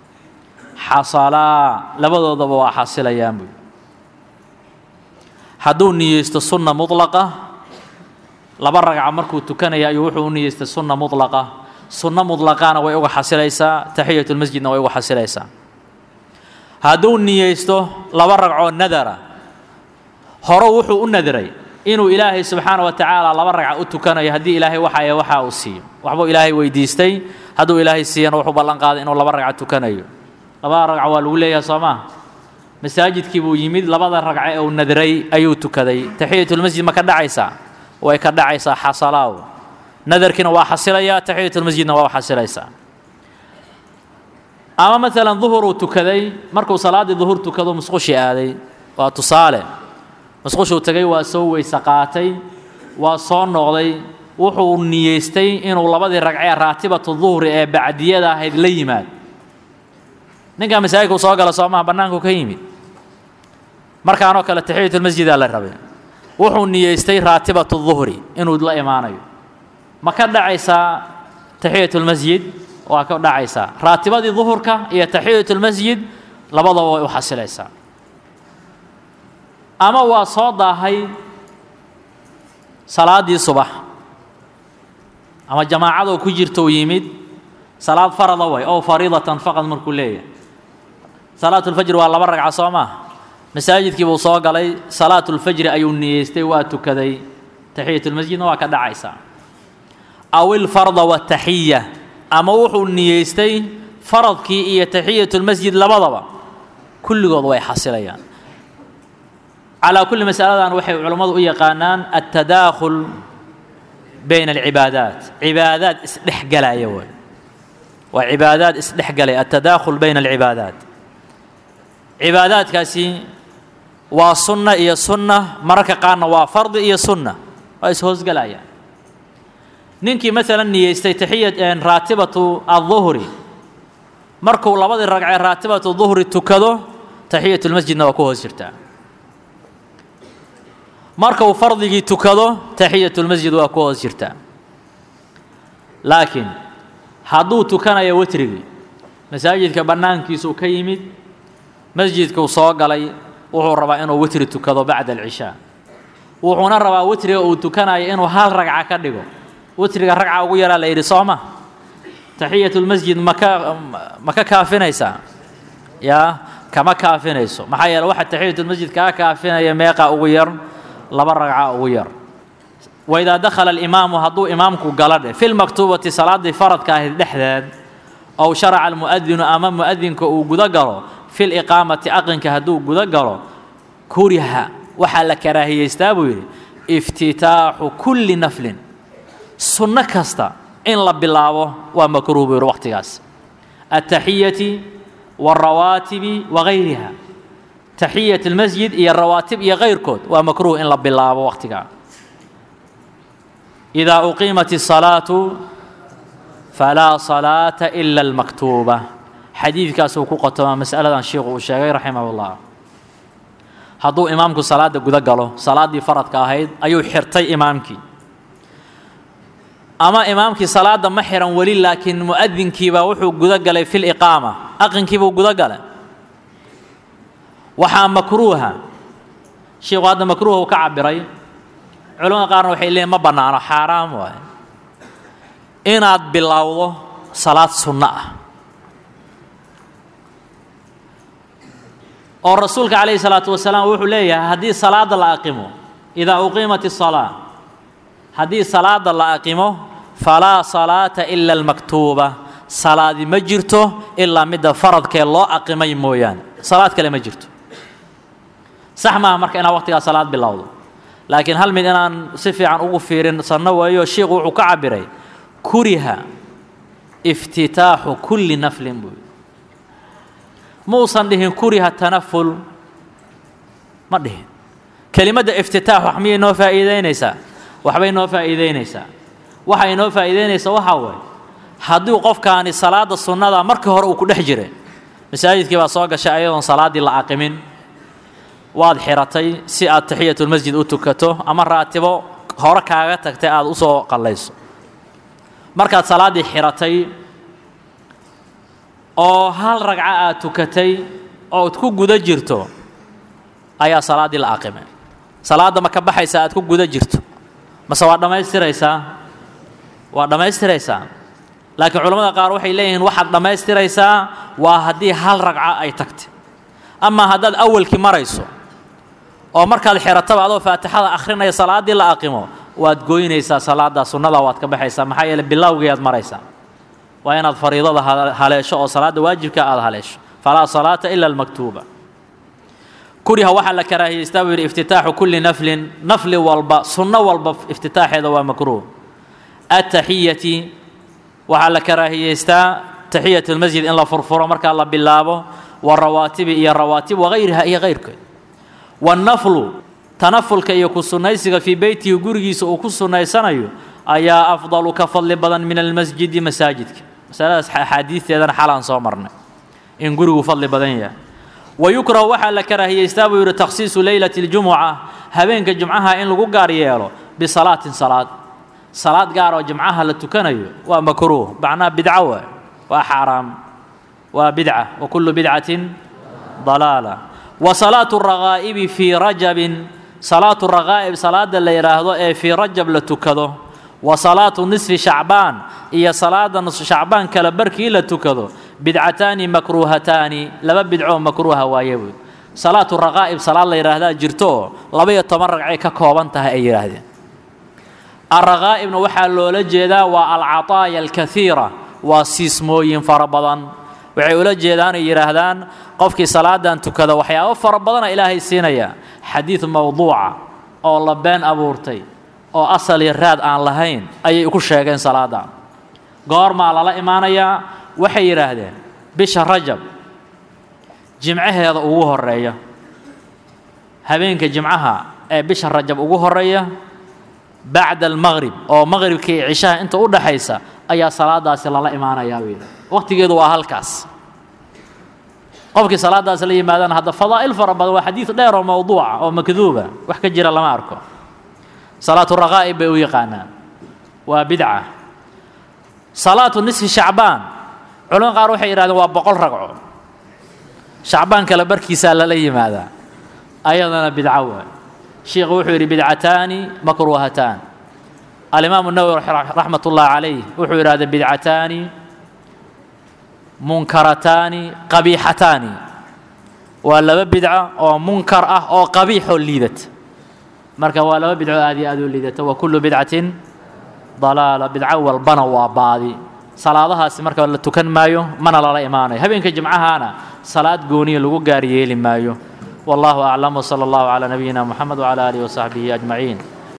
xasalaa labadoodaba waa xasilayaan buy hadduu niyeysto sunna mudlaqa laba ragca markuu tukanaya ayuu wuxuu u niyeystay sunna mudlaqa sunno mudlaqaana way uga xasilaysaa taxiyatulmasjidna way uga xasilaysaa hadduu niyeysto laba ragcoo nadara hore wuxuu u nadiray inuu ilaahay subxaana wa tacaala laba ragca u tukanayo haddii ilaahay waxaye waxa uu siiyo waxbuu ilaahay weydiistay hadduu ilaahay siiyana wuxuu ballan qaaday inuu laba ragca tukanayo labada ragco waa lagu leeyahay soo maa masaajidkii buu yimid labada ragce ee uu nadiray ayuu tukaday taxiyatulmasjid ma ka dhacaysaa way ka dhacaysaa xasalaaw nadarkiina waa xasilayaa taxiyatulmasjidna waa u xasilaysaa ama maalan duhuruu tukaday markuu salaaddii duhur tukado musqushi aaday waa tusaale musqushuu tegay waa soo weyse qaatay waa soo noqday wuxuu niyeystay inuu labadii ragcee raatibatu duhri ee bacdiyada ahayd la yimaad ninkaa masaajidkuu soo gala soo maha bannaankuu ka yimid markaanoo kale taxiyatulmasjidaa la rabay wuxuu niyeystay raatibatu duhri inuu la imaanayo ma ka dhacaysaa taxiyatulmasjid waa ka dhacaysaa raatibadii duhurka iyo taxiyatulmasjid labadaba way u xasilaysaa ama waa soo daahay salaaddii subax ama jamaacadoo ku jirta uu yimid salaad farada way ow fariidatan faqad markuu leeyahay salaatulfajri waa laba ragca soo maah masaajidkii buu soo galay salaatulfajri ayuu niyeystay waa tukaday taxiyatulmasjidna waa ka dhacaysaa aw ilfarda wataxiya ama wuxuu niyeystay faradkii iyo taxiyatulmasjid labadaba kulligood way xasilayaan calaa kulli masaladan waxay culammadu u yaqaanaan altadaakhul bayna alcibaadaat cibaadaad isdhexgalaya way waa cibaadaad isdhexgalaya altadaakhul bayna alcibaadaat cibaadaadkaasi waa sunna iyo sunna mararka qaarna waa fardi iyo sunna waa ishoosgalayaan ninkii maalan niyeystay taxiyat raatibatu adduhri markuu labadii ragcee raatibatu duhri tukado taxiyatulmasjidna waa ku hoos jirtaa markuu fardigii tukado taxiyatulmasjid waa ku hoos jirtaa laakiin hadduu tukanayo wetrigii masaajidka bannaankiisuu ka yimid masjidkuu soo galay wuxuu rabaa inuu witri tukado bacda alcishaa wuxuuna rabaa witriga uu tukanayo inuu hal ragca ka dhigo witriga ragca ugu yaraa la yidhi sooma taxiyatulmasjid maka ma ka kaafinaysaa yaa kama kaafinayso maxaa yeele waxa taxiyatulmasjid kaa kaafinaya meeqa ugu yar laba ragca ugu yar waidaa dakhala alimaamu hadduu imaamku gala dheh fi lmaktuubati salaaddii faradka ahayd dhexdeed ow sharaca almu'adinu ama mu'adinka uu guda galo fi liqaamati aqinka hadduu guda galo kuriha waxaa la karaahiyeystaa buu yidhi iftitaaxu kulli naflin sunno kasta in la bilaabo waa makruuh buu yidhi waqtigaas altaxiyati wاlrawaatibi wagayriha taxiyat اlmasjid iyo rawaatib iyo kayrkood waa makruuh in la bilaabo waqtigaa idaa uqiimat الsalaatu falaa salaata ila اlmaktuuba xadiidkaasuu ku qotomaa masaladan sheikhu uu sheegay raximah اllah hadduu imaamku salaada guda galo salaaddii faradka ahayd ayuu xirtay imaamkii ama imaamkii salaada ma xiran weli laakiin mu'adinkiibaa wuxuu guda galay fi liqaama aqinkiibuu guda galay waxaa makruuha sheikhu hadda makruuha uu ka cabiray culamada qaarna waxay leeyiin ma bannaano xaaraam waaye inaad bilowdo salaad sunno ah oo rasuulka calayhi salaatu wasalaam wuxuu leeyahay haddii salaada la aqimo idaa uqiimat الsalaa haddii salaada la aqimo falaa salaata ila almaktuuba salaadi ma jirto ilaa midda faradkee loo aqimay mooyaane salaad kale ma jirto sax maaha marka inaad waqtigaa salaad bilowdo laakiin hal mid inaan si fiican ugu fiirin sanno weeyo shiikhu wuxuu ka cabiray kuriha iftitaaxu kulli naflin buu muusan dhihin kuriha tanaful ma dhihin kelimadda iftitaax wax miyay noo faa'iideynaysaa waxbay noo faa'iideynaysaa waxay noo faa'iideynaysaa waxaa waaye haddii qofkaani salaada sunnada markii hore uu ku dhex jiray masaajidkii baa soo gashay ayadoon salaaddii la aqimin waad xiratay si aad taxiyatulmasjid u tukato ama raatibo hore kaaga tagtay aada u soo qallayso markaad salaaddii xiratay oo hal ragco aad tukatay ood ku guda jirto ayaa salaaddii la aqimay salaadda ma ka baxaysaa aad ku guda jirto mase waa dhammaystiraysaa waa dhammaystiraysaa laakiin culamada qaar waxay leeyihiin waxaad dhammaystiraysaa waa haddii hal ragco ay tagtay amaa haddaad awalkii marayso oo markaad xirataba adoo faatixada akhrinaya salaaddii la aqimo waad goynaysaa salaaddaa sunnada waad ka baxaysaa maxaa yeele bilowgiiaad maraysaa waa inaad fariidada haleesho oo salaadda waajibka aada haleesho falaa salaata ila almaktuuba kuriha waxaa la karaahiyeystaa buu yidhi iftitaaxu kulli naflin nafli walba sunno walba iftitaaxeeda waa makruuh ataxiyati waxaa la karaahiyeystaa taxiyat lmasjid in la furfuro markaa la bilaabo warawaatibi iyo rawaatib wagayriha iyo kayrkeed wannaflu tanafulka iyo ku sunnaysiga fii beytihi gurigiisa uu ku sunnaysanayo ayaa afdalu ka fadli badan min almasjidi masaajidka masaladaas axaadiisteedana xalaan soo marnay in gurigu fadli badan yahay wayukrahu waxaa la karaahiyeystaa buu yidhi takhsiisu leylati اljumuca habeenka jumcaha in lagu gaar yeelo bisalaatin salaad salaad gaar oo jumcaha la tukanayo waa makruuh macnaha bidco waay waa xaaraam waa bidca wa kullu bidcatin dalaala wa salaatu rakaa'ibi fii rajabin salaatu rakaa'ib salaada la yidhaahdo ee fii rajab la tukado wa salaatu nisfi shacbaan iyo salaada nisfu shacbaan kale barkii la tukado bidcataani makruuhataani laba bidcoo makruuha waaye buy salaatu rakaa'ib salaad la yidhaahdaa jirto oo laba-iyo toban ragcay ka kooban tahay ay yidhaahdeen alrakaa'ibna waxaa loola jeedaa waa alcataaya alkaiira waa siismooyin fara badan waxay ula jeedaan ay yidhaahdaan qofkii salaadan tukada waxyaabo fara badana ilaahay siinaya xadiid mowduuca oo la been abuurtay oo asal iyo raad aan lahayn ayay ku sheegeen salaadan goormaa lala imaanayaa waxay yidhaahdeen bisha rajab jimcaheeda ugu horeeya habeenka jimcaha ee bisha rajab ugu horeeya bacda almaqrib oo maqribka iyo cishaha inta u dhaxaysa ayaa salaadaasi lala imaanayaa buu yidhi waqtigeedu waa halkaas qofkii salaadaas la yimaadana hadda fadaa'il fara badan waa xadiid dheer oo mowduuca oo makduuba wax ka jira lama arko salaatu raqaa'ib bay u yaqaanaan waa bidca salaatu nisfi shacbaan culamo qaar waxay yidhahdeen waa boqol ragco shacbaan kale barkiisaa lala yimaadaa ayadana bidco waay sheikhu wuxuu yidhi bidcataani makruuhataan alimaamu nawowi raxmat ullahi calayh wuxuu yidhahda bidcataani munkarataani qabiixataani waa laba bidco oo munkar ah oo qabiixoo liidata marka waa laba bidco aad iyo aad u liidata wa kullu bidcatin dalaala bidco walbana waa baadi salaadahaasi marka la tukan maayo mana lala imaanayo habeenka jimcahaana salaad gooniya lagu gaar yeeli maayo والله أعلم وصلى الله على نبينا محمد وعلى آله وصحبه أجمعين